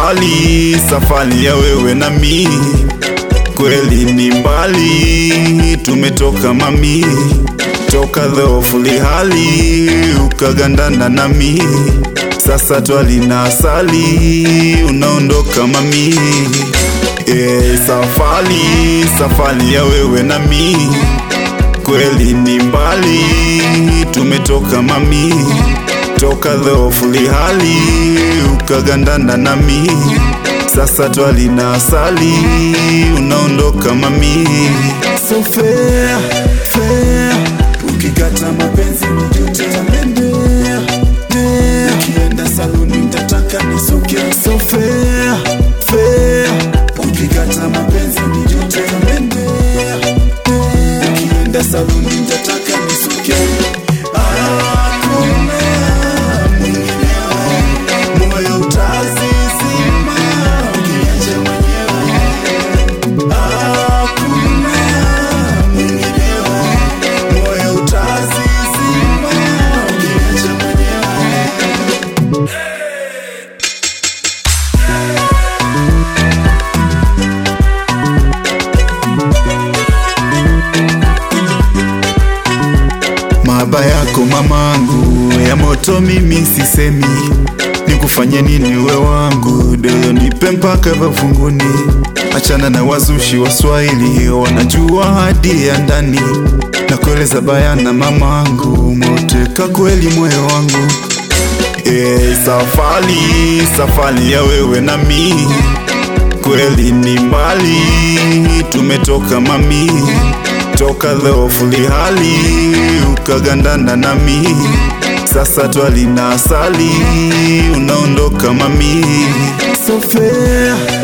safari, safari ya wewe na mi, kweli ni mbali, tumetoka mami, toka dhofuli hali ukagandana nami, sasa twalina asali, unaondoka mami. E, safari, safari ya wewe na mi, kweli ni mbali, tumetoka mami, toka dhofuli hali ukagandana nami, sasa twalina asali, unaondoka mami. So fair, fair, ukikata mapenzi nijute tambendea dea, ukienda saluni nitataka nisuke. So fair, fair, ukikata mapenzi nijute tambendea dea, ukienda saluni nitataka nisuke. Hakuna mwinginewe, moyo utazizima ukiniacha mwenyewe. Hakuna mwinginewe, moyo utazizima ukiniacha mwenyewe. Mahaba yako mamangu ya moto, mimi sisemi nikufanye nini, we wangu doyo, nipe mpaka vafunguni. Achana na wazushi wa Swahili, wanajua hadi ya ndani na kueleza bayana, mamangu moteka kweli moyo wangu. E, safari safari ya wewe na mi, kweli ni mbali, tumetoka mami, toka dhofuli hali ukagandana nami, sasa twalina asali, unaondoka mami. So fair,